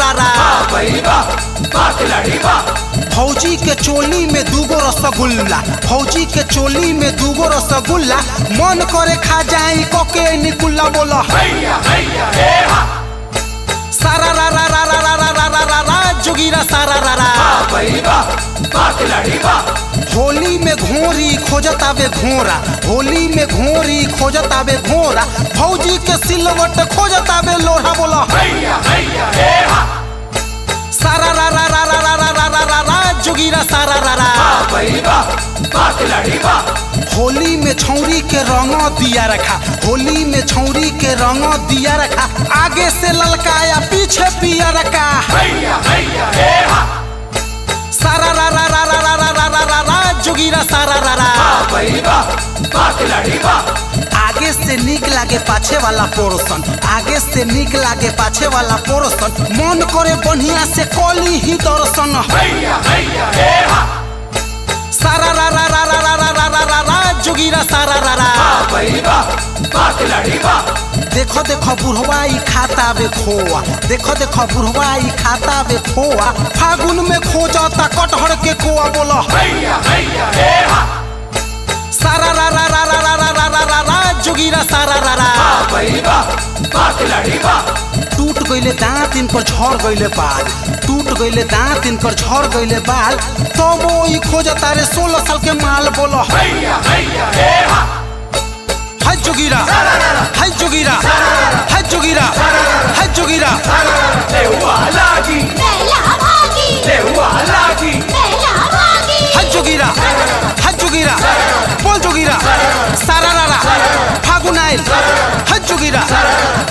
रा रा भाई बा बा खिलाड़ी बा फौजी के चोली में दूगो रसगुल्ला फौजी के चोली में दूगो रसगुल्ला मन करे खा जाई कोके निकुल्ला बोला हैया हैया हे हा सारा रा रा रा रा रा रा रा रा रा रा जोगीरा सारा रा रा भाई बा बा खिलाड़ी बा होली में घोरी खोजत आवे घोरा होली में घोरी खोजत आवे घोरा फौजी के सिलवट खोजत आवे लोहा बोला हैया हैया हे हा सारा रा रा रा रा रा रा रा रा रा रा जोगीरा सारा रा रा भाई बा बा खिलाड़ी बा होली में छौरी के रंग दिया रखा होली में छौरी के रंग दिया रखा आगे से ललकाया पीछे पिया रखा हैया हैया हे हा सारा रा रा रा रा रा रा रा रा रा रा जोगीरा सारा रा रा भाई बा बा खिलाड़ी बा आगे से निक लागे पाछे वाला पोर्सन आगे से निक लागे पाछे वाला पोर्सन मन करे बढ़िया से कली ही दर्शन हैया हैया हे हा सारा रा रा रा रा रा रा रा रा रा रा जोगीरा सारा रा रा भाई बा बा खिलाड़ी बा देखो देखो बुढ़वा ई खाता वे खोआ देखो देखो बुढ़वा ई खाता वे खोआ फागुन में खो जाता कटहर के कोआ बोला हैया हैया हे हा सारा रा रा रा रा रा रा रा रा रा रा जोगीरा सारा रा रा भाई बा बा खिलाड़ी बा टूट गईले दांत इन पर झड़ गईले बाल टूट गईले दांत इन पर झड़ गईले बाल तो वो ई खोजता रे सोलह साल के माल बोलो हैया हैया हे हा है जोगीरा है जोगीरा है जोगीरा है जोगीरा ले हुआ लागी बेला भागी ले हुआ लागी बेला भागी है जोगीरा है जोगीरा बोल जोगीरा सारा रा रा फागुन आइल है जोगीरा